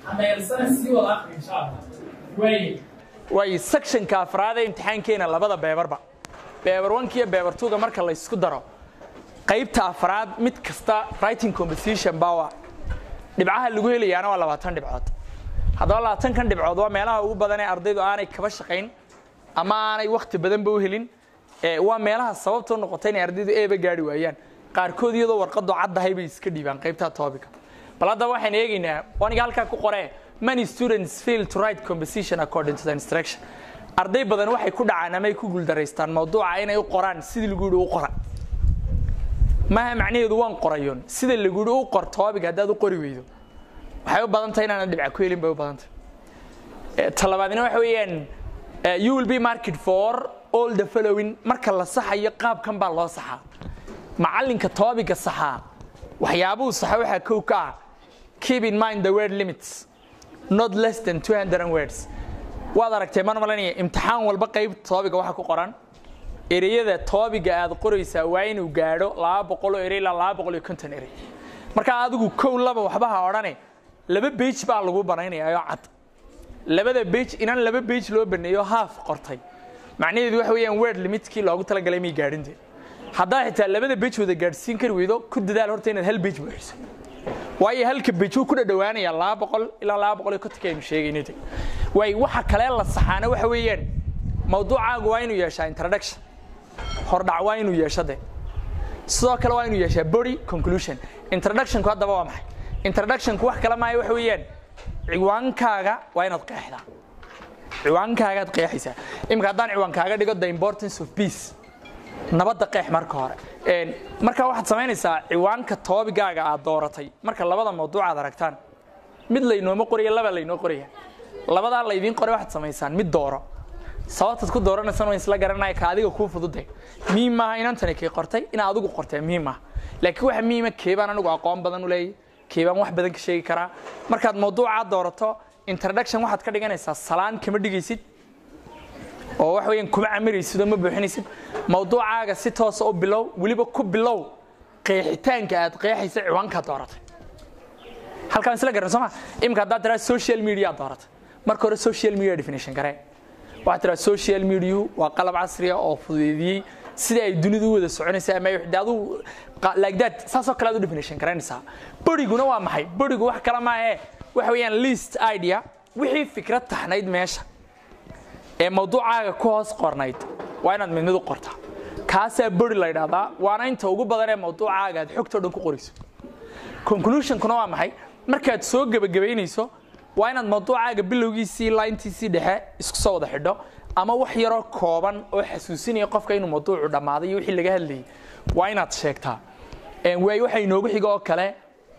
hameelsana sii wada aqri insha allah waaye way sectionka afraad ee imtixaankeena labada beebarba beebar onka iyo beebar tuga marka la isku daro qaybta afraad mid kasta writing composition baa dhibcaha lagu helayaana waa labaatan dhibcood haddaba labaatankan dhibcood waa meelaha ugu badan ee ardaydu aanay kaba shaqayn ama aanay wakti badanba u helin ee waa meelaha sababtoo noqota inay ardaydu eeba gaari waayaan qaarkood iyadoo warqadu caddahay bay iska dhiibaan qaybta topica bal haddaba waxaan eegaynaa aniga halkaa ku qoree many students fail to write composition according to the instruction arday badan waxay ku dhacaan ama ay ku guuldaraystaan mawduuca inay u qoraan sidii lagu yidhi u qora maaha macnaheedu waan qorayoon sida lagu yidhi u qor topic haddaad u qori weydo waxay u badan tahay inaana dhibca ku helin bay u badan tahay talabaadina waxa weeyaan you will be market for all the following marka la saxayo qaabkan baa loo saxaa macallinka toobiga saxaa waxyaabuhu saxa waxaa kow ka ah keep in mind the word limits not less than 200 words waad aragtay man malanaya imtixaan walba qayb toobiga waxa ku qoran ereyada toobiga aad qoraysaa waa inuu gaadho laba boqoloo erey ilaa laba boqol iyo konton erey marka adigu kow laba waxba ha odhane laba bage baa lagu banaynaya oo cad labada bage inaan laba bage loo baneeyo haaf qortay macnaheedu waxa weeyaan word limitkii loogu talagalay may gaadhinte haddaa xitaa labada bage wada gaadhsiin kari weydo ku dadaal horta inaad hal bage buuxiso waayo halka bage wuu ku dhadhawaanaya laba boqol ilaa laba boqol iyo kontonka aynu sheegayna de waay waxa kale la saxaana waxa weeyaan mawduucaagu waa inuu yeeshaa introduction hordhac waa inuu yeesho de sidoo kale waa inuu yeeshaa body conclusion introductionku haddaba waa maxay introductionku wax kale maayo waxa weeyaan ciwaankaaga waa inaad qeexdaa ciwaankaagaad qeexaysaa iminka haddaan ciwaankaaga dhigo the importance of peace nabadda qeex marka hore marka waxaad samaynaysaa ciwaanka toobigaaga aad dooratay marka labada mawduuc aad aragtaan mid laynooma qoraya laba laynoo qoraya labadaa laydiin qoray waxaad samaysaan mid dooro sababtaad ku dooranaysan waan isla garanaya ka adiga kuu fududay muhiim maaha inantani kay qortay inaa adigu qortee muhiim maaha laakiin waxa muhiima keebaan anigu aqoon badan u leeyahy keebaan wax badan ka sheegi karaa markaad mawduucaa doorato introduction waxaad ka dhiganaysaa salaan kama dhigaysid oo wax weeyaan kuma camiraysid oo ma buuxinaysid mawduucaaga si toosa u bilow weliba ku bilow qeexitaanka aad qeexaysa ciwaankaa dooratay halkaan isla garan soo ma imika haddaad tiraa social media dooratay marka hore social media definition garee waxaad tiraa social mediahu waa qalab casriya oo fududeediyey sida ay dunidu u wada soconaysa ama aduu like that saasoo kale aad u definition garanaysaa boriguna waa maxay borigu wax kale maahe waxa weeyaan list idea wixii fikrad taxnayd meesha ee mawduucaaga ku hoos qornayd waa inaad mid mid u qortaa kaasaa bori la ydhahdaa waana inta ugu badan ee mawduucaaga aad xogtoo dhan ku qorayso conclusionkuna waa maxay markaad soo gebagabaynayso waa inaad mawduucaaga bilowgiisii laintiisii dhexe isku soo wada xidho ama wax yaroo kooban oo xasuusinaya qofka inuu mawduucu dhammaaday iyo wixii laga hadlayay waa inaad sheegtaa waay waxa inoogu xigo oo kale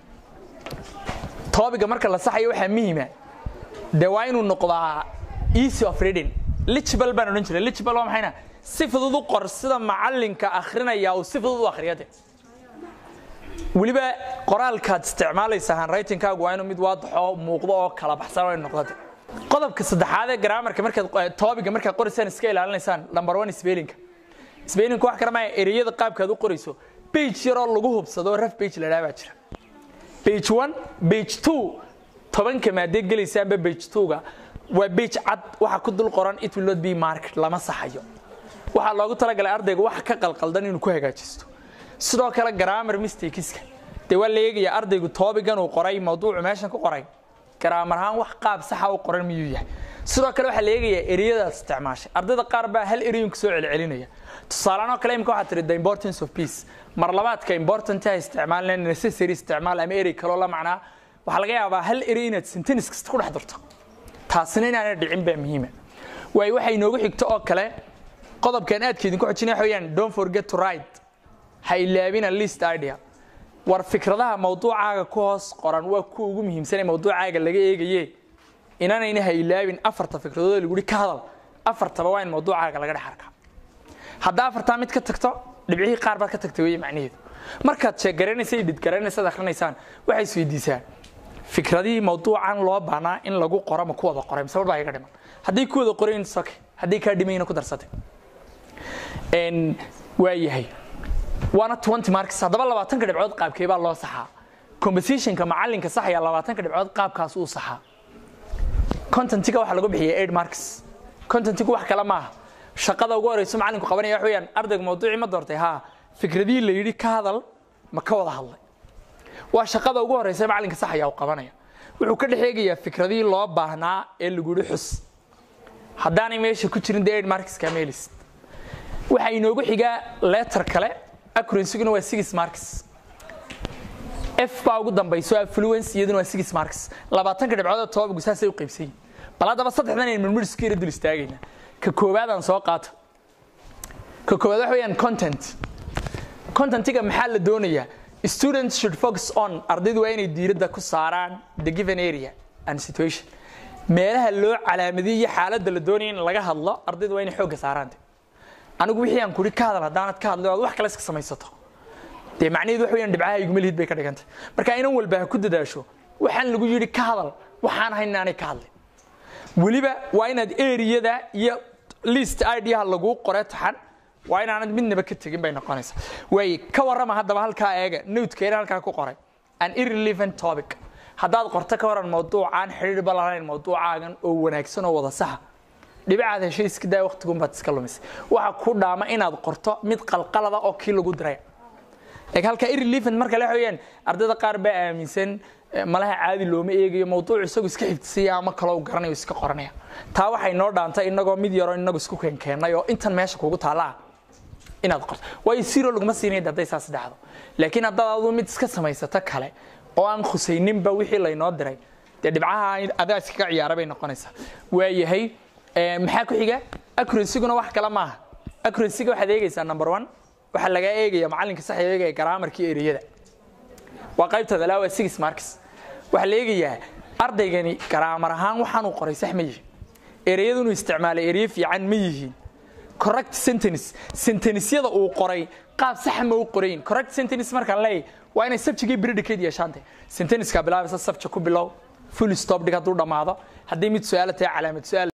toobiga marka la saxayo waxaa muhima dee waa inuu noqdaa easy of reading lichbal baan odhan jiray lichbal waa maxayna si fudud u qor sida macallinka akhrinaya uu si fudud u akhriya de weliba qoraalkaad isticmaalaysa handwritingkaagu waa inuu mid waadaxo muuqdo oo kala baxsan waa inu noqdo de qodobka saddexaad ee grammarka markaad toobiga markaad qoraysaan iska ilaalinaysaan number one spellinka spellinka wax kale maaha ereyada qaabkaad u qorayso page yaroo lagu hubsado raf page la dhaha baa jira page one page two tobanka maadee gelaysa amba page two-ga waa page cad waxa ku dul qoran it will not be market lama saxayo waxaa loogu talagalay ardayga waxa ka qalqaldan inuu ku hagaajisto sidoo kale grammar mistakeska dee waa la eegaya ardaygu toobigan uu qoray mawduucu meeshan ku qoray garaamar ahaan wax qaab saxa u qoran miyuu yahay sidoo kale waxaa la eegayaa ereyadaad isticmaashay ardayda qaar baa hal ereyinku soo celcelinaya tusaalean oo kale imika waxaa tihi the importance of peace mar labaadka important ha isticmaalna necessary isticmaal ama erey kaloo la macnaa waxaa laga yaabaa hal erey inaad sentence kasta ku dhex durto taasina inaana dhicin baa muhiima waayo waxay inoogu xigto oo kale qodobkan aadka idinku xojinaya waxa weeyaan don't forget to write ha ilaabina list idea war fikradaha mawduucaaga ku hoos qoran waa kuwa ugu muhiimsan ee mawduucaaga laga eegaye inaanayna ha ilaabin afarta fikradood lagu ka hadal afartaba waa in mawduucaaga laga dhex arkaa haddaa afartaa mid ka tagto dhibcihii qaar baad ka tagtay weye macnaheedu markaad sheeggaranaysa idhid garanaysaad akhrinaysaan waxay isweydiisaan fikradihii mawduucan loo baanaa in lagu qoro ma ku wada qoray mise war baa iga dhiman hadday ku wada qorayn soke hadday kaa dhimayna ku darsatay waa yahay waana twenty marks haddaba labaatanka dhibcood qaabkee baa loo saxaa compositionka macallinka saxaya labaatanka dhibcood qaabkaas uu saxaa contentiga waxaa lagu bixiya eight marks contentigu wax kale maaha shaqada ugu horeyso macalinku qabanaya wax weeyaan ardayga mawduucii ma doortay haa fikradihii la yidhi ka hadal ma ka wada hadlay waa shaqada ugu horeysa macalinka sax ayaa u qabanaya wuxuu ka dhex eegayaa fikradihii loo baahnaa ee lagu yidhi xus haddaanay meesha ku jirin dee eight marks kama helisid waxaa inoogu xigaa letter kale accurancyguna waa six marks f baa ugu dambayso affluence iyaduna waa six marks labaatanka dhibcood oo tobabagu saasay u qaybsan yihin bal haddaba saddexdan aynu midmidhisku yara dul istaagaynaa ka koowaadaan soo qaato ka koowaad waxa weeyaan content contentiga maxaa la doonayaa students should focus on ardaydu waa inay diiradda ku saaraan the given area and situation meelaha loo calaamadiyey iyo xaaladda la doonaya in laga hadlo ardaydu waa inay xoogga saaraan anigu wixii aan kuri ka hadal haddaanad ka hadlay oad wax kale iska samaysato dee macnaheedu wax weeyaan dhibcaha iguma lihid bay ka dhigantay marka inan walba ha ku dadaasho waxaan lagu yidhi ka hadal waxaan ahayn inaanay ka hadlin weliba waa inaad eriyada iyo list idha laguu qore taxan waa inaanad midnaba ka tegin bay noqonaysaa waay ka warrama haddaba halkaa eega nowdkeena halkaa ku qoray an irrelevant topic haddaad qorto ka waran mawduucaan xidhiirba lahayn mawduucaagan oo wanaagsan oo wada saxa dhibicaad heshay iska daa waqtigunbaad iska lumisay waxa ku dhaama inaad qorto mid qalqalada oo kii lagu diray eg halka irrelevant marka la weeyaan ardayda qaar baa aaminsan malaha caadi looma eegayo mawduuc isagu iska xifdisaya ama kaloo garanayo iska qoranaya taa waxay noo dhaantay inagoo mid yaroo inagu isku keenkeennay oo intan meesha kugu taalla ah inaad qorto waayo siro laguma siinay hadday saas dhacdo laakiin haddaad adu mid iska samaysato kale oo aan khusayninba wixii laynoo diray dee dhibcaha adaa iskaga ciyaara bay noqonaysaa waayahay maxaa ku xiga accurancyguna wax kale maaha accurancygga waxaad eegaysaa number one waxaa lagaa eegaya macallinka sax eegaya garaamarkii ereyada waa qaybtooda laa waa six marks waxaa la eegayaa ardaygani garaamar ahaan waxaanuu qoray sax ma yihin ereyadunu isticmaalay ereye fiican ma yihiin correct sentence sentencesyada uu qoray qaab saxa ma u qorayin correct sentence markaan leeyahay waa inay subject iyo predicate yeeshaante sentenceka bilaabaysa subject ku bilow full stop dhig hadduu dhammaado haddii mid su-aala tahay calaamad su-aal